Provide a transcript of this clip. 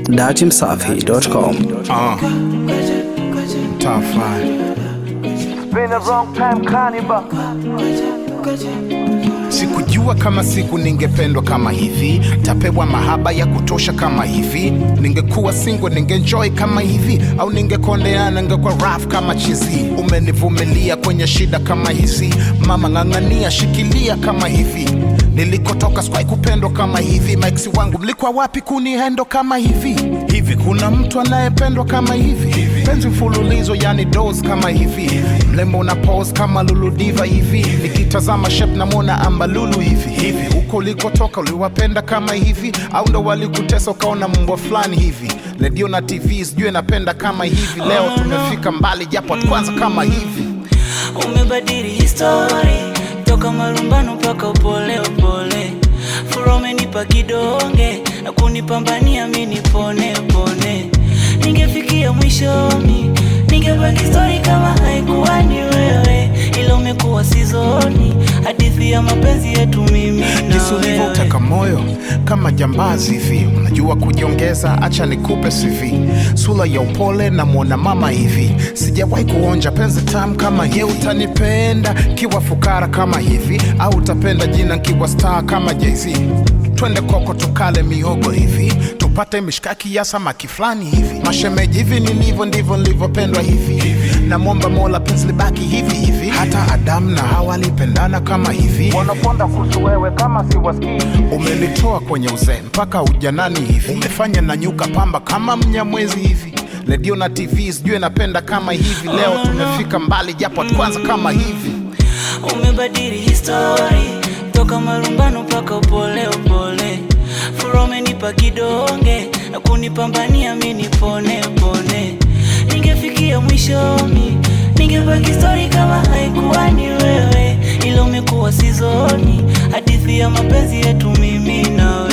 datimsafi.com. Uh, top five. Been a wrong time carnival. Sikujua kama siku ningependwa kama hivi, tapewa mahaba ya kutosha kama hivi. Ningekuwa single ningenjoy kama hivi, au ningekondeana ningekuwa rough kama chizi. Umenivumilia kwenye shida kama hizi, mama ng'ang'ania, shikilia kama hivi. Nilikotoka sikuwahi kupendwa kama hivi, maiksi wangu mlikuwa wapi kunihendo kama hivi? Hivi kuna mtu anayependwa kama hivi? Penzi mfululizo yani dos kama hivi, mlembo una pose kama Lulu Diva hivi, nikitazama shape namwona ambalulu hivi hivi. Huko ulikotoka uliwapenda kama hivi, au ndo walikutesa ukaona mbwa fulani hivi? Redio na TV sijui napenda kama hivi. Leo tumefika mbali, japo hatukuanza kama hivi. umebadili histori toka marumbano mpaka upole upole fura umenipa kidonge na kunipambania mi nipone pone ningefikia mwishoni ningebaki stori kama haikuwa ni wewe ila umekuwa sizoni hadithi ya mapenzi yetu mimi na jinsi wewe ulivyoteka moyo kama jambazi hivi, unajua kujiongeza. Acha nikupe CV, sura ya upole na mwona mama hivi. Sijawahi kuonja penzi tamu kama ye. Utanipenda kiwa fukara kama hivi, au utapenda jina kiwa star kama Jay-Z? Twende koko tukale miogo hivi, tupate mishkaki ya samaki fulani hivi. Mashemeji hivi nilivyo ndivyo nilivyopendwa hivi, namwomba Mola penzi libaki hivi hivi. Hata Adamu na Hawa walipendana kama hivi. Wanaponda kuhusu wewe kama siwasikii. Umenitoa kwenye uzee mpaka ujanani hivi, umefanya na nyuka pamba kama mnyamwezi hivi. Redio na TV sijui napenda kama hivi. Leo tumefika mbali, japo hatukuanza kama hivi. umebadili histori toka marumbano mpaka upole upole fura umenipa kidonge na kunipambania mi nipone pone ningefikia mwishoni ningebaki stori kama haikuwa ni wewe ila umekuwa sizoni hadithi ya mapenzi yetu mimi nawe